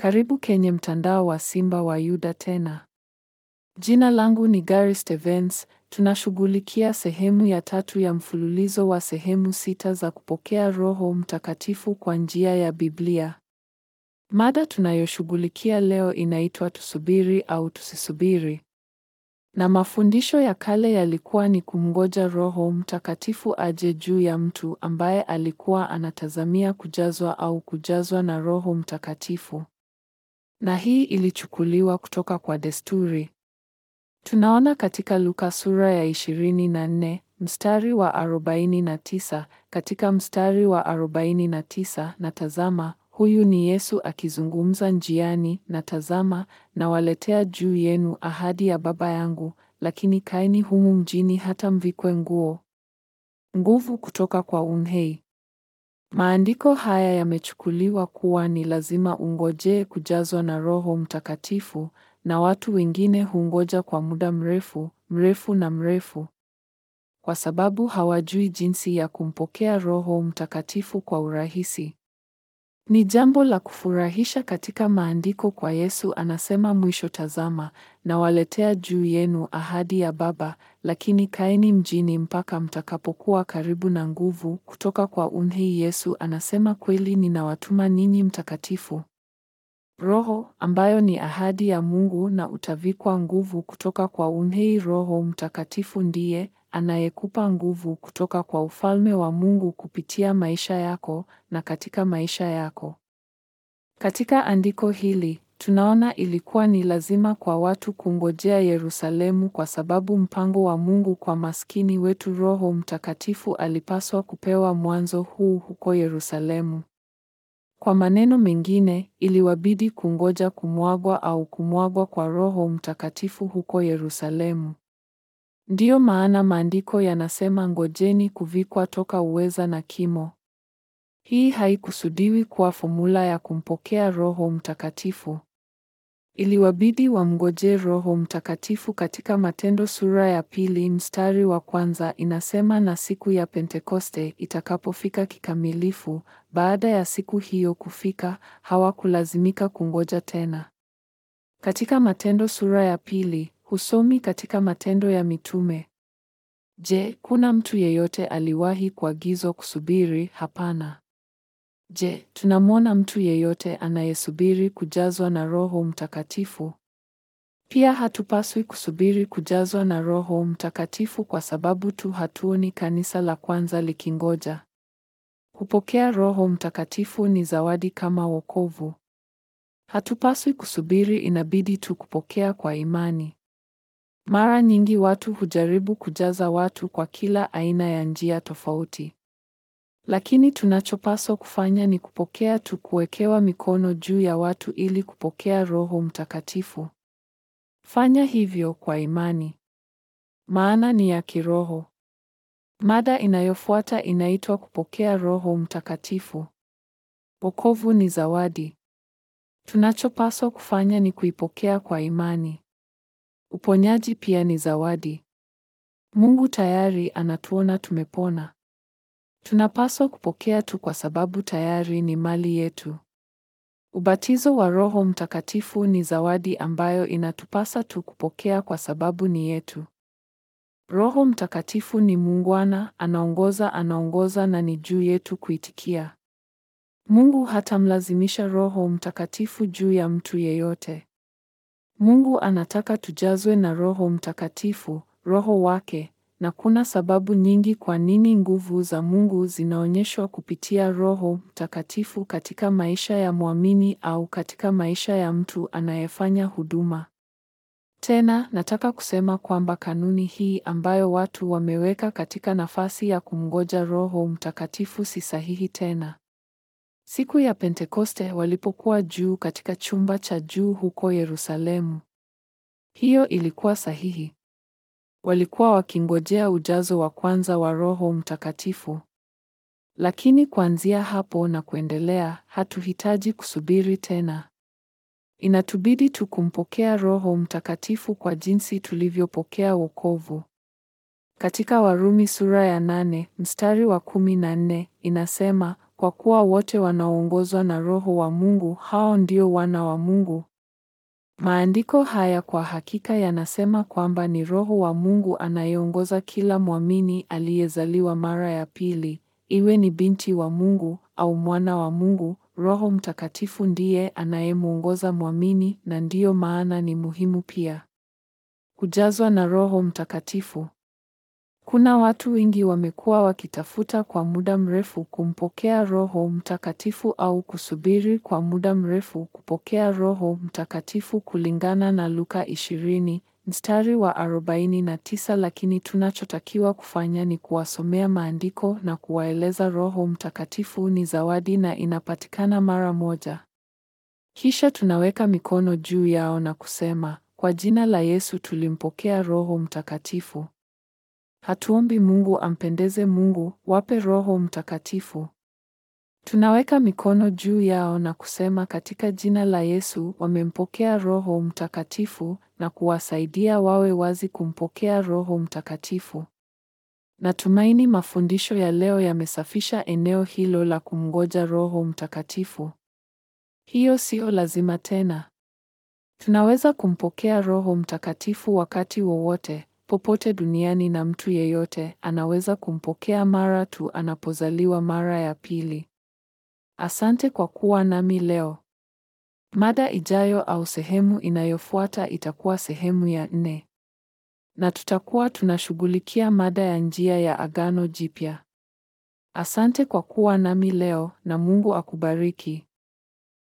Karibu kwenye mtandao wa Simba wa Yuda tena. Jina langu ni Gary Stevens. Tunashughulikia sehemu ya tatu ya mfululizo wa sehemu sita za kupokea Roho Mtakatifu kwa njia ya Biblia. Mada tunayoshughulikia leo inaitwa tusubiri au tusisubiri. Na mafundisho ya kale yalikuwa ni kumngoja Roho Mtakatifu aje juu ya mtu ambaye alikuwa anatazamia kujazwa au kujazwa na Roho Mtakatifu. Na hii ilichukuliwa kutoka kwa desturi. Tunaona katika Luka sura ya 24 mstari wa 49, katika mstari wa 49, na tazama, huyu ni Yesu akizungumza njiani, na tazama, nawaletea juu yenu ahadi ya Baba yangu, lakini kaeni humu mjini hata mvikwe nguo nguvu kutoka kwa unhei. Maandiko haya yamechukuliwa kuwa ni lazima ungojee kujazwa na Roho Mtakatifu, na watu wengine hungoja kwa muda mrefu mrefu na mrefu, kwa sababu hawajui jinsi ya kumpokea Roho Mtakatifu kwa urahisi. Ni jambo la kufurahisha katika maandiko kwa Yesu anasema mwisho, tazama, nawaletea juu yenu ahadi ya Baba, lakini kaeni mjini mpaka mtakapokuwa karibu na nguvu kutoka kwa unhei. Yesu anasema kweli, ninawatuma ninyi Mtakatifu Roho, ambayo ni ahadi ya Mungu, na utavikwa nguvu kutoka kwa unhei. Roho Mtakatifu ndiye anayekupa nguvu kutoka kwa ufalme wa Mungu kupitia maisha yako na katika maisha yako. Katika andiko hili tunaona ilikuwa ni lazima kwa watu kungojea Yerusalemu kwa sababu mpango wa Mungu kwa maskini wetu Roho Mtakatifu alipaswa kupewa mwanzo huu huko Yerusalemu. Kwa maneno mengine, iliwabidi kungoja kumwagwa au kumwagwa kwa Roho Mtakatifu huko Yerusalemu. Ndiyo maana maandiko yanasema ngojeni kuvikwa toka uweza na kimo. Hii haikusudiwi kuwa fomula ya kumpokea Roho Mtakatifu. Iliwabidi wamngojee Roho Mtakatifu. Katika Matendo sura ya pili mstari wa kwanza inasema, na siku ya Pentekoste itakapofika kikamilifu, baada ya siku hiyo kufika, hawakulazimika kungoja tena. Katika Matendo sura ya pili husomi katika Matendo ya Mitume. Je, kuna mtu yeyote aliwahi kuagizwa kusubiri? Hapana. Je, tunamwona mtu yeyote anayesubiri kujazwa na Roho Mtakatifu? Pia hatupaswi kusubiri kujazwa na Roho Mtakatifu kwa sababu tu hatuoni kanisa la kwanza likingoja. Kupokea Roho Mtakatifu ni zawadi kama wokovu. Hatupaswi kusubiri, inabidi tu kupokea kwa imani. Mara nyingi watu hujaribu kujaza watu kwa kila aina ya njia tofauti. Lakini tunachopaswa kufanya ni kupokea tu, kuwekewa mikono juu ya watu ili kupokea Roho Mtakatifu. Fanya hivyo kwa imani. Maana ni ya kiroho. Mada inayofuata inaitwa kupokea Roho Mtakatifu. Wokovu ni zawadi. Tunachopaswa kufanya ni kuipokea kwa imani. Uponyaji pia ni zawadi. Mungu tayari anatuona tumepona. Tunapaswa kupokea tu kwa sababu tayari ni mali yetu. Ubatizo wa Roho Mtakatifu ni zawadi ambayo inatupasa tu kupokea kwa sababu ni yetu. Roho Mtakatifu ni muungwana, anaongoza, anaongoza na ni juu yetu kuitikia. Mungu hatamlazimisha Roho Mtakatifu juu ya mtu yeyote. Mungu anataka tujazwe na Roho Mtakatifu, Roho wake, na kuna sababu nyingi kwa nini nguvu za Mungu zinaonyeshwa kupitia Roho Mtakatifu katika maisha ya mwamini au katika maisha ya mtu anayefanya huduma. Tena nataka kusema kwamba kanuni hii ambayo watu wameweka katika nafasi ya kumngoja Roho Mtakatifu si sahihi tena. Siku ya Pentekoste walipokuwa juu katika chumba cha juu huko Yerusalemu, hiyo ilikuwa sahihi. Walikuwa wakingojea ujazo wa kwanza wa Roho Mtakatifu. Lakini kuanzia hapo na kuendelea, hatuhitaji kusubiri tena. Inatubidi tu kumpokea Roho Mtakatifu kwa jinsi tulivyopokea wokovu. Katika Warumi sura ya nane mstari wa kumi na nne inasema kwa kuwa wote wanaoongozwa na Roho wa Mungu hao ndio wana wa Mungu. Maandiko haya kwa hakika yanasema kwamba ni Roho wa Mungu anayeongoza kila mwamini aliyezaliwa mara ya pili, iwe ni binti wa Mungu au mwana wa Mungu. Roho Mtakatifu ndiye anayemwongoza mwamini, na ndiyo maana ni muhimu pia kujazwa na Roho Mtakatifu. Kuna watu wengi wamekuwa wakitafuta kwa muda mrefu kumpokea Roho Mtakatifu au kusubiri kwa muda mrefu kupokea Roho Mtakatifu kulingana na Luka 20 mstari wa 49, lakini tunachotakiwa kufanya ni kuwasomea maandiko na kuwaeleza Roho Mtakatifu ni zawadi na inapatikana mara moja. Kisha tunaweka mikono juu yao na kusema, kwa jina la Yesu tulimpokea Roho Mtakatifu. Hatuombi Mungu ampendeze Mungu, wape Roho Mtakatifu. Tunaweka mikono juu yao na kusema katika jina la Yesu wamempokea Roho Mtakatifu na kuwasaidia wawe wazi kumpokea Roho Mtakatifu. Natumaini mafundisho ya leo yamesafisha eneo hilo la kumngoja Roho Mtakatifu. Hiyo sio lazima tena. Tunaweza kumpokea Roho Mtakatifu wakati wowote popote duniani na mtu yeyote anaweza kumpokea mara tu anapozaliwa mara ya pili. Asante kwa kuwa nami leo. Mada ijayo au sehemu inayofuata itakuwa sehemu ya nne. Na tutakuwa tunashughulikia mada ya njia ya Agano Jipya. Asante kwa kuwa nami leo na Mungu akubariki.